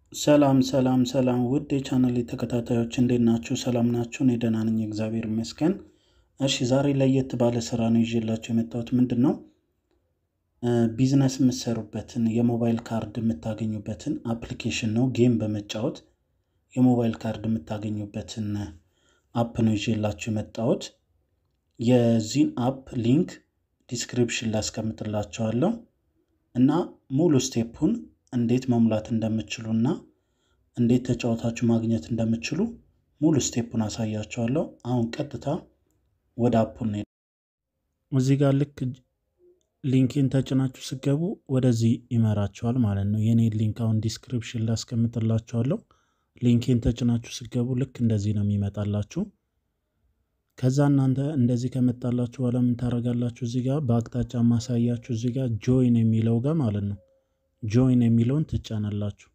ሰላም ሰላም ሰላም ውድ የቻናል ተከታታዮች እንዴት ናችሁ? ሰላም ናችሁ? እኔ ደህና ነኝ፣ እግዚአብሔር ይመስገን። እሺ ዛሬ ለየት ባለ ስራ ነው ይዤላችሁ የመጣሁት። ምንድን ነው ቢዝነስ የምትሰሩበትን የሞባይል ካርድ የምታገኙበትን አፕሊኬሽን ነው። ጌም በመጫወት የሞባይል ካርድ የምታገኙበትን አፕ ነው ይዤላችሁ የመጣሁት። የዚህን አፕ ሊንክ ዲስክሪፕሽን ላይ አስቀምጥላችኋለሁ እና ሙሉ ስቴፑን እንዴት መሙላት እንደምችሉ እና እንዴት ተጫወታችሁ ማግኘት እንደምችሉ ሙሉ ስቴፑን አሳያችኋለሁ። አሁን ቀጥታ ወደ አፑን ነው። እዚህ ጋር ልክ ሊንኬን ተጭናችሁ ስገቡ ወደዚህ ይመራችኋል ማለት ነው። የኔ ሊንክ አሁን ዲስክሪፕሽን ላይ አስቀምጥላችኋለሁ። ሊንኬን ተጭናችሁ ስገቡ ልክ እንደዚህ ነው የሚመጣላችሁ። ከዛ እናንተ እንደዚህ ከመጣላችሁ በኋላ ምን ታደርጋላችሁ? እዚህ ጋር በአቅጣጫ ማሳያችሁ እዚህ ጋር ጆይን የሚለው ጋር ማለት ነው ጆይን የሚለውን ትጫናላችሁ።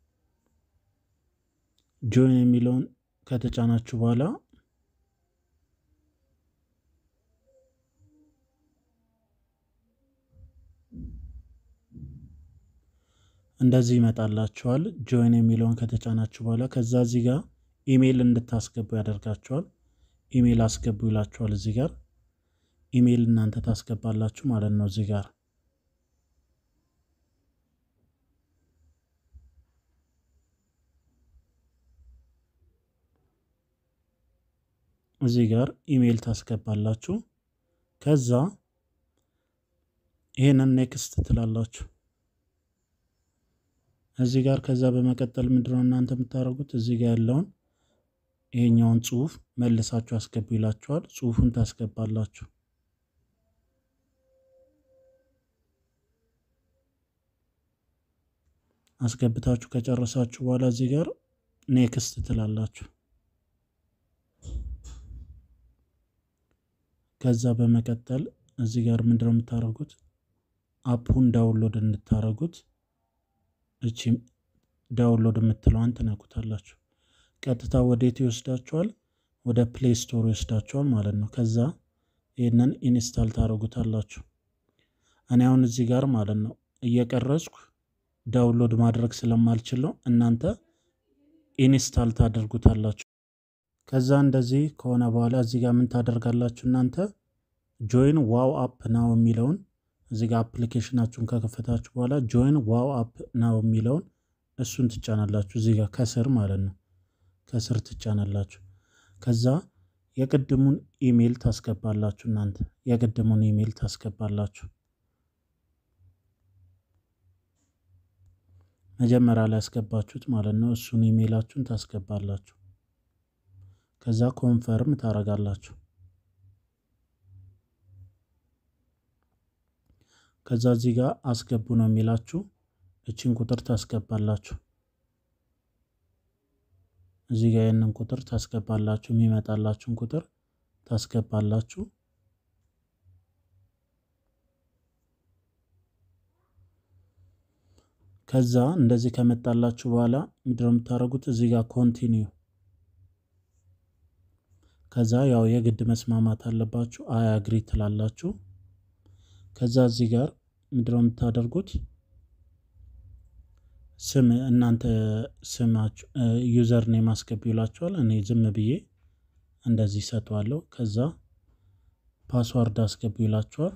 ጆይን የሚለውን ከተጫናችሁ በኋላ እንደዚህ ይመጣላችኋል። ጆይን የሚለውን ከተጫናችሁ በኋላ ከዛ እዚህ ጋር ኢሜይል እንድታስገቡ ያደርጋችኋል። ኢሜይል አስገቡ ይላችኋል። እዚህ ጋር ኢሜይል እናንተ ታስገባላችሁ ማለት ነው እዚህ ጋር እዚህ ጋር ኢሜይል ታስገባላችሁ። ከዛ ይሄንን ኔክስት ትላላችሁ እዚህ ጋር። ከዛ በመቀጠል ምንድነው እናንተ የምታደርጉት እዚህ ጋር ያለውን ይሄኛውን ጽሁፍ መልሳችሁ አስገቡ ይላችኋል። ጽሁፉን ታስገባላችሁ። አስገብታችሁ ከጨረሳችሁ በኋላ እዚህ ጋር ኔክስት ትላላችሁ። ከዛ በመቀጠል እዚህ ጋር ምንድነው የምታደርጉት አፑን ዳውንሎድ እንድታደርጉት እቺ ዳውንሎድ የምትለዋን ትነኩታላችሁ። ቀጥታ ወዴት ይወስዳችኋል? ወደ ፕሌይ ስቶር ይወስዳችኋል ማለት ነው። ከዛ ይህንን ኢንስታል ታደርጉታላችሁ። እኔ አሁን እዚህ ጋር ማለት ነው እየቀረጽኩ ዳውንሎድ ማድረግ ስለማልችል ነው። እናንተ ኢንስታል ታደርጉታላችሁ። ከዛ እንደዚህ ከሆነ በኋላ እዚህ ጋር ምን ታደርጋላችሁ እናንተ ጆይን ዋው አፕ ናው የሚለውን እዚህ ጋር አፕሊኬሽናችሁን ከከፈታችሁ በኋላ ጆይን ዋው አፕ ናው የሚለውን እሱን ትጫናላችሁ። እዚህ ጋር ከስር ማለት ነው ከስር ትጫናላችሁ። ከዛ የቅድሙን ኢሜይል ታስገባላችሁ። እናንተ የቅድሙን ኢሜይል ታስገባላችሁ። መጀመሪያ ላይ ያስገባችሁት ማለት ነው። እሱን ኢሜይላችሁን ታስገባላችሁ። ከዛ ኮንፈርም ታረጋላችሁ። ከዛ እዚህ ጋር አስገቡ ነው የሚላችሁ። እችን ቁጥር ታስገባላችሁ። እዚህ ጋር ይህንን ቁጥር ታስገባላችሁ። የሚመጣላችሁን ቁጥር ታስገባላችሁ። ከዛ እንደዚህ ከመጣላችሁ በኋላ ምንድነው የምታደርጉት? እዚህ ጋር ኮንቲኒዩ ከዛ ያው የግድ መስማማት አለባችሁ። አይ አግሪ ትላላችሁ። ከዛ እዚህ ጋር ምንድነው የምታደርጉት? ስም እናንተ ስማችሁ ዩዘር ኔም አስገቡ ይላችኋል። እኔ ዝም ብዬ እንደዚህ ሰጠዋለሁ። ከዛ ፓስዋርድ አስገቡ ይላችኋል።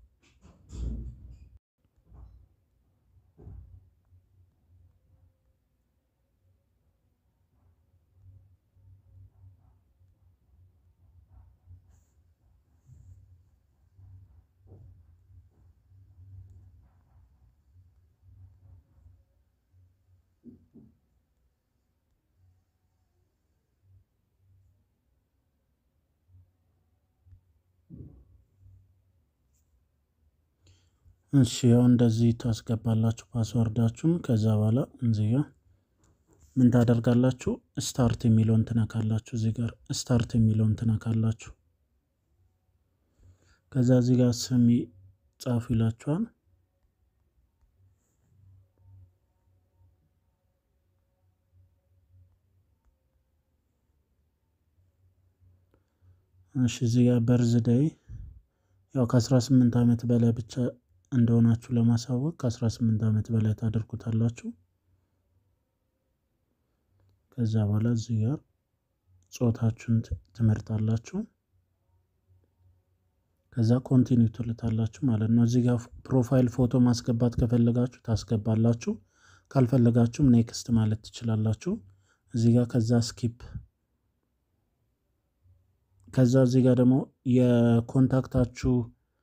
እሺ ያው እንደዚህ ታስገባላችሁ ፓስወርዳችሁን። ከዛ በኋላ እዚህ ጋር ምን ታደርጋላችሁ? ስታርት የሚለውን ትነካላችሁ። እዚህ ጋር ስታርት የሚለውን ትነካላችሁ። ከዛ እዚህ ጋር ስም ጻፉ ይላችኋል። እሺ እዚህ ጋር በርዝደይ ያው ከ18 ዓመት በላይ ብቻ እንደሆናችሁ ለማሳወቅ ከ18 ዓመት በላይ ታደርጉታላችሁ። ከዛ በኋላ እዚህ ጋር ጾታችሁን ትመርጣላችሁ። ከዛ ኮንቲኒው ትልታላችሁ ማለት ነው። እዚህ ጋር ፕሮፋይል ፎቶ ማስገባት ከፈለጋችሁ ታስገባላችሁ። ካልፈለጋችሁም ኔክስት ማለት ትችላላችሁ። እዚህ ጋር ከዛ ስኪፕ ከዛ እዚህ ጋር ደግሞ የኮንታክታችሁ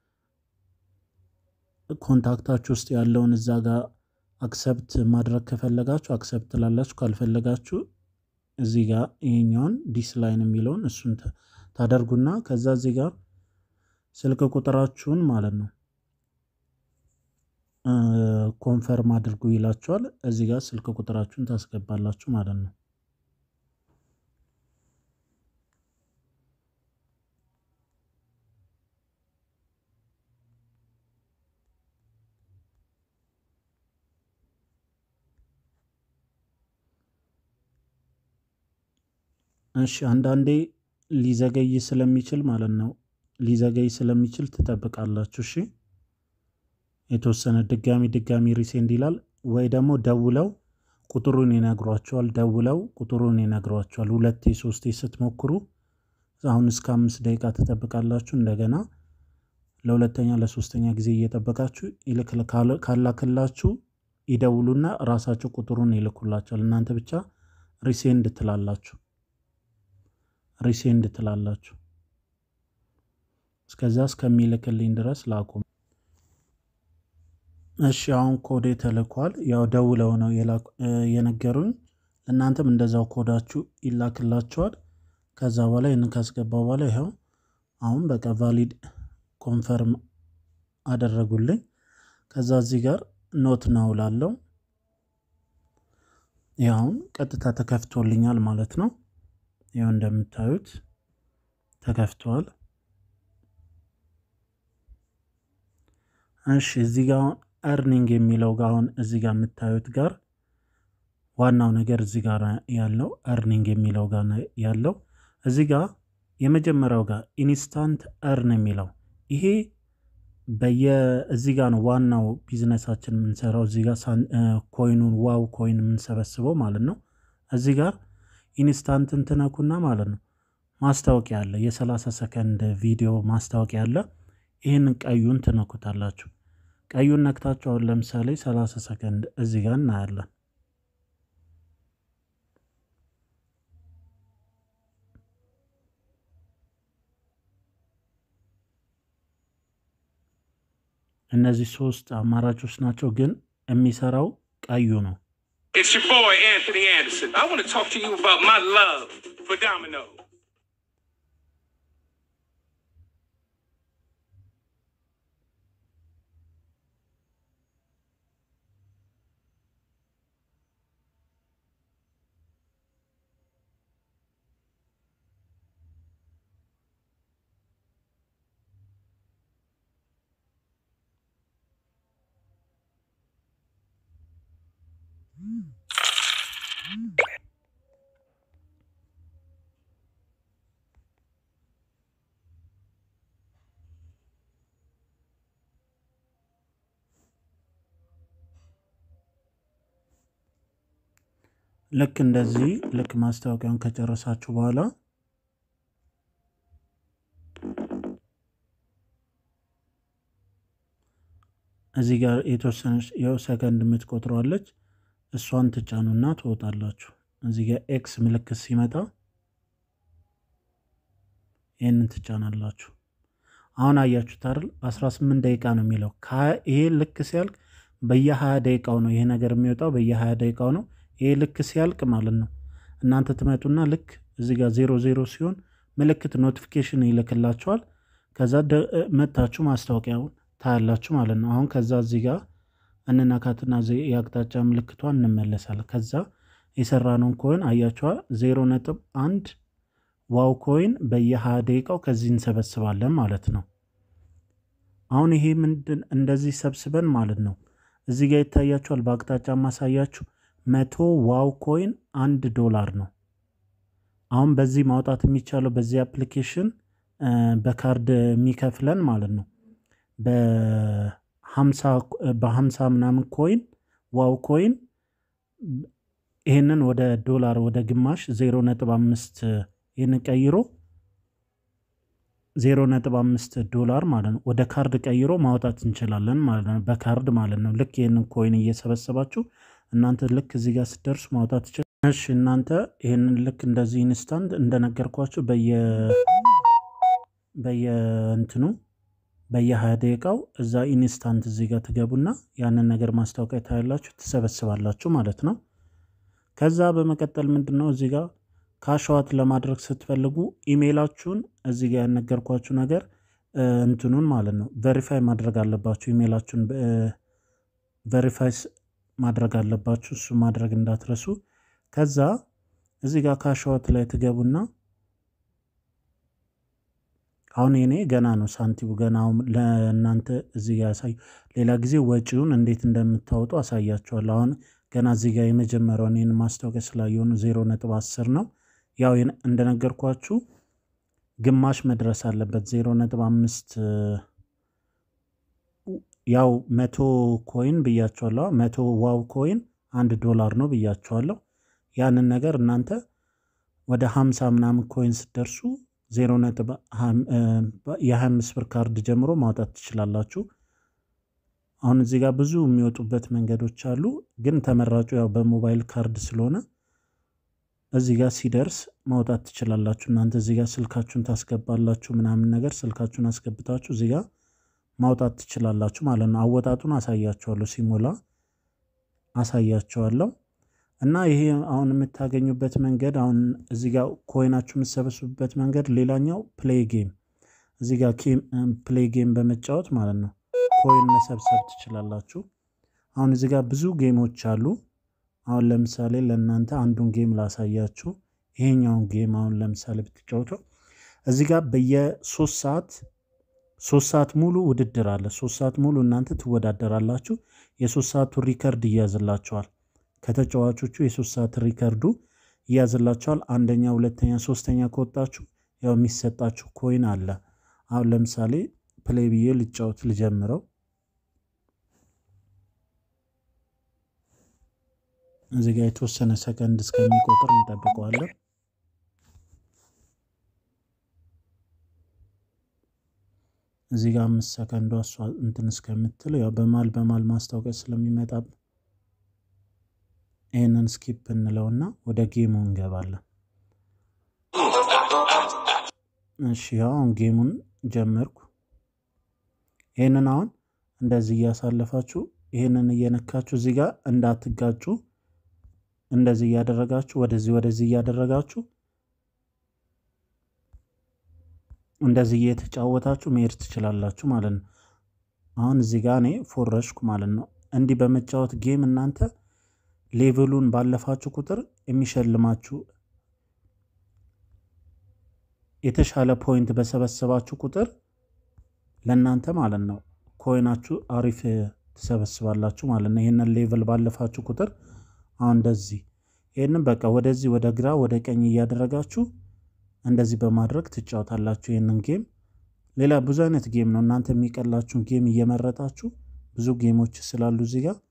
ኮንታክታችሁ ውስጥ ያለውን እዛ ጋር አክሰፕት ማድረግ ከፈለጋችሁ አክሰፕት ትላላችሁ። ካልፈለጋችሁ እዚህ ጋር ይሄኛውን ዲስላይን የሚለውን እሱን ታደርጉና ከዛ እዚህ ጋር ስልክ ቁጥራችሁን ማለት ነው ኮንፈርም አድርጉ ይላችኋል። እዚህ ጋር ስልክ ቁጥራችሁን ታስገባላችሁ ማለት ነው። እሺ አንዳንዴ ሊዘገይ ስለሚችል ማለት ነው ሊዘገይ ስለሚችል ትጠብቃላችሁ። እሺ የተወሰነ ድጋሚ ድጋሚ ሪሴንድ ይላል ወይ ደግሞ ደውለው ቁጥሩን ይነግሯቸዋል። ደውለው ቁጥሩን ይነግሯቸዋል። ሁለቴ ሶስቴ ስትሞክሩ አሁን እስከ አምስት ደቂቃ ትጠብቃላችሁ። እንደገና ለሁለተኛ ለሶስተኛ ጊዜ እየጠበቃችሁ ካላክላችሁ ይደውሉና ራሳቸው ቁጥሩን ይልኩላቸዋል። እናንተ ብቻ ሪሴንድ ትላላችሁ ሪሴንድ ትላላችሁ። እስከዛ እስከሚልክልኝ ድረስ ላቁም። እሺ አሁን ኮዴ ተልኳል። ያው ደውለው ነው የነገሩኝ። እናንተም እንደዛው ኮዳችሁ ይላክላችኋል። ከዛ በኋላ ይህንን ካስገባ በኋላ ይኸው አሁን በቃ ቫሊድ ኮንፈርም አደረጉልኝ። ከዛ እዚህ ጋር ኖት ናው ላለው ያውን ቀጥታ ተከፍቶልኛል ማለት ነው። ያው እንደምታዩት ተከፍቷል። እሺ እዚህ ጋር እርኒንግ የሚለው ጋር አሁን እዚህ ጋር የምታዩት ጋር ዋናው ነገር እዚህ ጋር ያለው እርኒንግ የሚለው ጋር ያለው እዚህ ጋር የመጀመሪያው ጋር ኢንስታንት እርን የሚለው ይሄ በየ እዚህ ጋር ነው ዋናው ቢዝነሳችን የምንሰራው እዚህ ጋር ኮይኑን ዋው ኮይን የምንሰበስበው ማለት ነው። እዚህ ጋር ኢንስታንትን ትነኩና ማለት ነው ማስታወቂያ አለ፣ የ30 ሰከንድ ቪዲዮ ማስታወቂያ አለ። ይህንን ቀዩን ትነኩታላችሁ። ቀዩን ነክታችሁ አሁን ለምሳሌ 30 ሰከንድ እዚህ ጋር እናያለን። እነዚህ ሶስት አማራጮች ናቸው፣ ግን የሚሰራው ቀዩ ነው። It's your boy Anthony Anderson. I want to talk to you about my love for Domino. ልክ እንደዚህ ልክ ማስታወቂያውን ከጨረሳችሁ በኋላ እዚህ ጋር የተወሰነች የው ሰከንድ የምትቆጥረዋለች እሷን ትጫኑና ትወጣላችሁ። እዚህ ጋር ኤክስ ምልክት ሲመጣ ይህንን ትጫናላችሁ። አሁን አያችሁት አይደል? 18 ደቂቃ ነው የሚለው። ይሄ ልክ ሲያልቅ በየ20 ደቂቃው ነው ይሄ ነገር የሚወጣው፣ በየ20 ደቂቃው ነው። ይሄ ልክ ሲያልቅ ማለት ነው እናንተ ትመጡና ልክ እዚህ ጋር ዜሮ ዜሮ ሲሆን ምልክት ኖቲፊኬሽን ይልክላችኋል። ከዛ መታችሁ ማስታወቂያውን ታያላችሁ ማለት ነው። አሁን ከዛ እዚህ ጋር እንነካትና የአቅጣጫ ምልክቷን እንመለሳለን። ከዛ የሰራነውን ኮይን አያችኋል ዜሮ ነጥብ አንድ ዋው ኮይን በየ20 ደቂቃው ከዚህ እንሰበስባለን ማለት ነው። አሁን ይሄ ምንድን እንደዚህ ሰብስበን ማለት ነው እዚህ ጋር ይታያችኋል። በአቅጣጫ ማሳያችሁ መቶ ዋው ኮይን አንድ ዶላር ነው። አሁን በዚህ ማውጣት የሚቻለው በዚህ አፕሊኬሽን በካርድ የሚከፍለን ማለት ነው በሀምሳ ምናምን ኮይን ዋው ኮይን ይህንን ወደ ዶላር ወደ ግማሽ 0.5 ይህንን ቀይሮ 0.5 ዶላር ማለት ነው ወደ ካርድ ቀይሮ ማውጣት እንችላለን ማለት ነው። በካርድ ማለት ነው። ልክ ይህንን ኮይን እየሰበሰባችሁ እናንተ ልክ እዚህ ጋር ስትደርሱ ማውጣት ይችላል። እሺ እናንተ ይህንን ልክ እንደዚህ ኢንስታንት እንደነገርኳችሁ በየ በየእንትኑ በየሀያ ደቂቃው እዛ ኢንስታንት እዚህ ጋር ትገቡና ያንን ነገር ማስታወቂያ ታያላችሁ፣ ትሰበስባላችሁ ማለት ነው። ከዛ በመቀጠል ምንድን ነው እዚህ ጋር ካሸዋት ለማድረግ ስትፈልጉ ኢሜይላችሁን እዚህ ጋር ያነገርኳችሁ ነገር እንትኑን ማለት ነው ቬሪፋይ ማድረግ አለባችሁ። ኢሜይላችሁን ቬሪፋይ ማድረግ አለባችሁ። እሱ ማድረግ እንዳትረሱ። ከዛ እዚህ ጋር ካሸዋት ላይ ትገቡና አሁን የኔ ገና ነው ሳንቲሙ ገና አሁን ለእናንተ እዚህ ጋር ያሳዩ። ሌላ ጊዜ ወጪውን እንዴት እንደምታወጡ አሳያችኋለሁ። አሁን ገና እዚህ ጋር የመጀመሪያውን ይህን ማስታወቂያ ስላየሆኑ ዜሮ ነጥብ አስር ነው። ያው እንደነገርኳችሁ ግማሽ መድረስ አለበት ዜሮ ነጥብ አምስት ያው መቶ ኮይን ብያችኋለሁ። መቶ ዋው ኮይን አንድ ዶላር ነው ብያችኋለሁ። ያንን ነገር እናንተ ወደ ሀምሳ ምናምን ኮይን ስትደርሱ ዜሮ ነጥብ የሀያ አምስት ብር ካርድ ጀምሮ ማውጣት ትችላላችሁ። አሁን እዚህ ጋር ብዙ የሚወጡበት መንገዶች አሉ፣ ግን ተመራጩ ያው በሞባይል ካርድ ስለሆነ እዚህ ጋር ሲደርስ ማውጣት ትችላላችሁ። እናንተ እዚህ ጋር ስልካችሁን ታስገባላችሁ ምናምን ነገር ስልካችሁን አስገብታችሁ እዚህ ጋር ማውጣት ትችላላችሁ ማለት ነው። አወጣጡን አሳያችኋለሁ፣ ሲሞላ አሳያችኋለሁ። እና ይሄ አሁን የምታገኙበት መንገድ አሁን እዚህ ጋር ኮይናችሁ የምትሰበስቡበት መንገድ ሌላኛው ፕሌይ ጌም እዚህ ጋር ፕሌይ ጌም በመጫወት ማለት ነው ኮይን መሰብሰብ ትችላላችሁ። አሁን እዚህ ጋር ብዙ ጌሞች አሉ። አሁን ለምሳሌ ለእናንተ አንዱን ጌም ላሳያችሁ። ይሄኛውን ጌም አሁን ለምሳሌ ብትጫወተው እዚህ ጋር በየሶስት ሰዓት ሶስት ሰዓት ሙሉ ውድድር አለ። ሶስት ሰዓት ሙሉ እናንተ ትወዳደራላችሁ። የሶስት ሰዓቱ ሪከርድ ይያዝላችኋል። ከተጫዋቾቹ የሶስት ሰዓት ሪከርዱ ይያዝላችኋል። አንደኛ፣ ሁለተኛ፣ ሶስተኛ ከወጣችሁ ያው የሚሰጣችሁ ኮይን አለ። አሁን ለምሳሌ ፕሌይ ብዬ ልጫወት ልጀምረው። እዚህ ጋር የተወሰነ ሰከንድ እስከሚቆጥር እንጠብቀዋለን። እዚህ ጋር አምስት ሰከንዷ እሷ እንትን እስከምትል ያው በማል በማል ማስታወቂያ ስለሚመጣ ይህንን ስኪፕ እንለውና ወደ ጌሙ እንገባለን። እሺ አሁን ጌሙን ጀመርኩ። ይህንን አሁን እንደዚህ እያሳለፋችሁ ይህንን እየነካችሁ እዚህ ጋር እንዳትጋጩ እንደዚህ እያደረጋችሁ ወደዚህ ወደዚህ እያደረጋችሁ እንደዚህ እየተጫወታችሁ መሄድ ትችላላችሁ ማለት ነው። አሁን እዚህ ጋር እኔ ፎረሽኩ ማለት ነው። እንዲህ በመጫወት ጌም እናንተ ሌቭሉን ባለፋችሁ ቁጥር የሚሸልማችሁ የተሻለ ፖይንት በሰበሰባችሁ ቁጥር ለእናንተ ማለት ነው ኮይናችሁ አሪፍ ትሰበስባላችሁ ማለት ነው። ይህንን ሌቭል ባለፋችሁ ቁጥር አሁን እንደዚህ ይህንን በቃ ወደዚህ ወደ ግራ ወደ ቀኝ እያደረጋችሁ እንደዚህ በማድረግ ትጫወታላችሁ ይህንን ጌም። ሌላ ብዙ አይነት ጌም ነው። እናንተ የሚቀላችሁን ጌም እየመረጣችሁ ብዙ ጌሞች ስላሉ እዚህ ጋር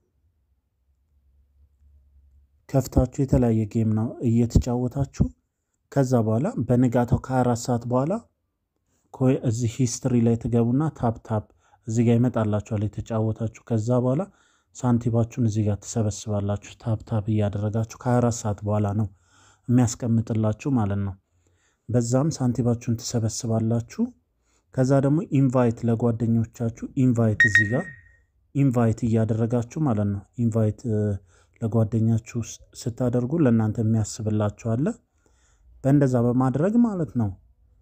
ከፍታችሁ የተለያየ ጌም ነው እየተጫወታችሁ ከዛ በኋላ በንጋታው ከአራት ሰዓት በኋላ እዚህ ሂስትሪ ላይ ትገቡና ታፕ ታፕ እዚህ ጋር ይመጣላችኋል የተጫወታችሁ። ከዛ በኋላ ሳንቲባችሁን እዚህ ጋር ትሰበስባላችሁ። ታፕ ታፕ እያደረጋችሁ ከ24 ሰዓት በኋላ ነው የሚያስቀምጥላችሁ ማለት ነው። በዛም ሳንቲባችሁን ትሰበስባላችሁ። ከዛ ደግሞ ኢንቫይት ለጓደኞቻችሁ ኢንቫይት እዚህ ጋር ኢንቫይት እያደረጋችሁ ማለት ነው። ኢንቫይት ለጓደኛችሁ ስታደርጉ ለእናንተ የሚያስብላችሁ አለ። በእንደዛ በማድረግ ማለት ነው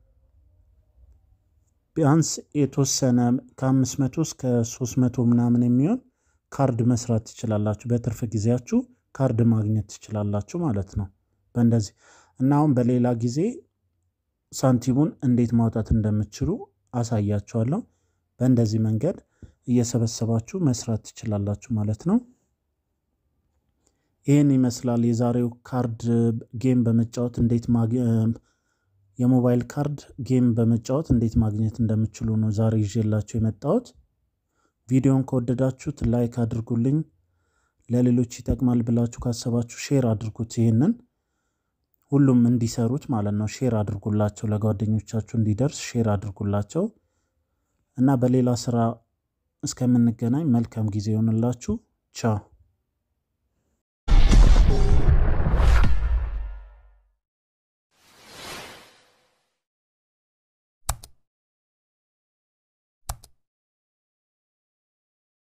ቢያንስ የተወሰነ ከአምስት መቶ እስከ ሶስት መቶ ምናምን የሚሆን ካርድ መስራት ትችላላችሁ። በትርፍ ጊዜያችሁ ካርድ ማግኘት ትችላላችሁ ማለት ነው። በእንደዚህ እና አሁን በሌላ ጊዜ ሳንቲሙን እንዴት ማውጣት እንደምትችሉ አሳያችኋለሁ። በእንደዚህ መንገድ እየሰበሰባችሁ መስራት ትችላላችሁ ማለት ነው። ይህን ይመስላል የዛሬው ካርድ ጌም በመጫወት እንዴት የሞባይል ካርድ ጌም በመጫወት እንዴት ማግኘት እንደምችሉ ነው ዛሬ ይዤላችሁ የመጣሁት። ቪዲዮን ከወደዳችሁት ላይክ አድርጉልኝ። ለሌሎች ይጠቅማል ብላችሁ ካሰባችሁ ሼር አድርጉት። ይህንን ሁሉም እንዲሰሩት ማለት ነው። ሼር አድርጉላቸው፣ ለጓደኞቻችሁ እንዲደርስ ሼር አድርጉላቸው እና በሌላ ስራ እስከምንገናኝ መልካም ጊዜ ይሆንላችሁ። ቻው